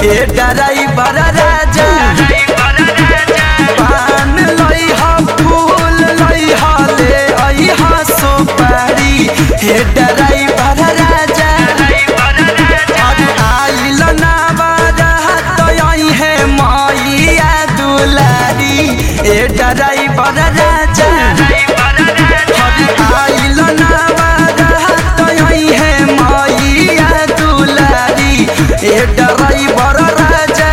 ए driver राजा पान लइहा फूल लइहा ले अइहा सुपारी हे ड्राइवर राजा अरे आइल ना बारात अइहे मैया दुलारी ए ड्राइवर राजा अरे आइल ना बारात अइहे मैया दुलारी ए ड्राइवर राजा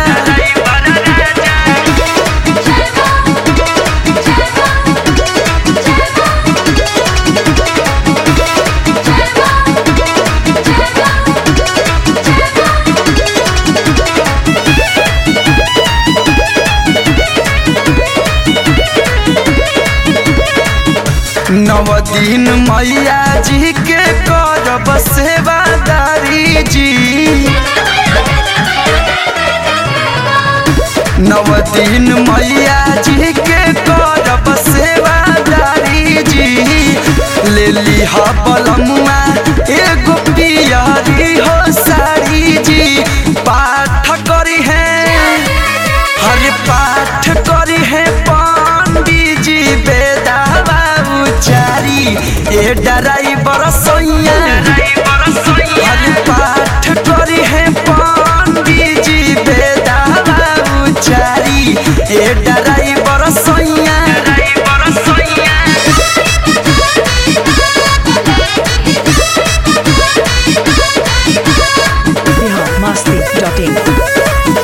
नव दिन मैया जी के करब सेवादारी जी नव दिन मैया जी के करब सेवादारी जी ले लिहा बलमुआ एगो पियरी हो साड़ी जी पाठ करी है हर पाठ करी है पंडित जी बेदावा उचारी ए ड्राइवर सैया हर पाठ करी है पंडित जी बेदावा उचारी ए ड्राइवर सैया biharmasti.in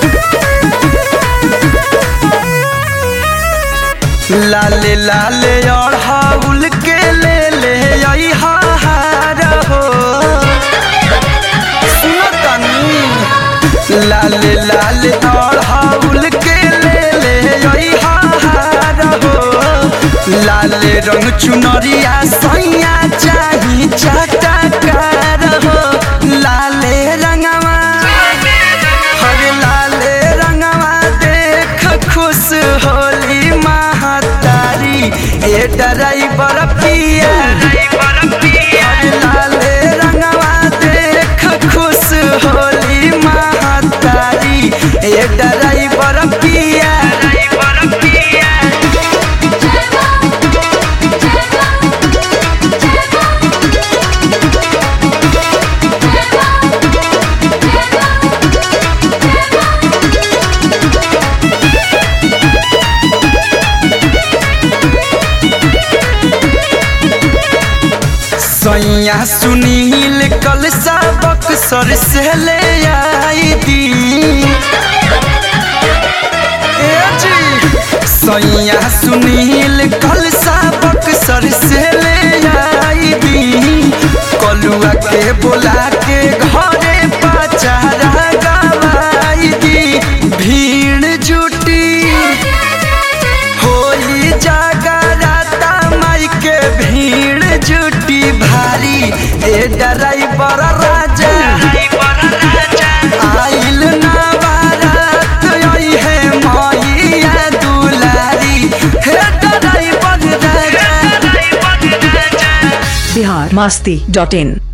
लाले लाले अढ़ाउल के ले ले आई हार हो सुनो तनी लाले लाले अढ़ाउल के ले ले आई हार हो लाले रंग चुनरिया सैया चाही चटकार हो लाले रंगवा हरे लाले रंगवा देख खुश होली महतारी ए ड्राइवर पिया हरे लाले रंगवा देख खुश होली महतारी ए ड्राइवर पिया सैया सुनील कल सबक सर से ले आई दी ए जी सैया सुनील कल सबक सर से ले आई दी कलुआ के बोला के घरे पचारा गवाई दी भीड़ जुटी होली जागराता माई के भीड़ जुटी भारी ए ड्राइवर राजा आइल ना बारात आई है मैया दुलारी हे ड्राइवर राजा biharmasti.in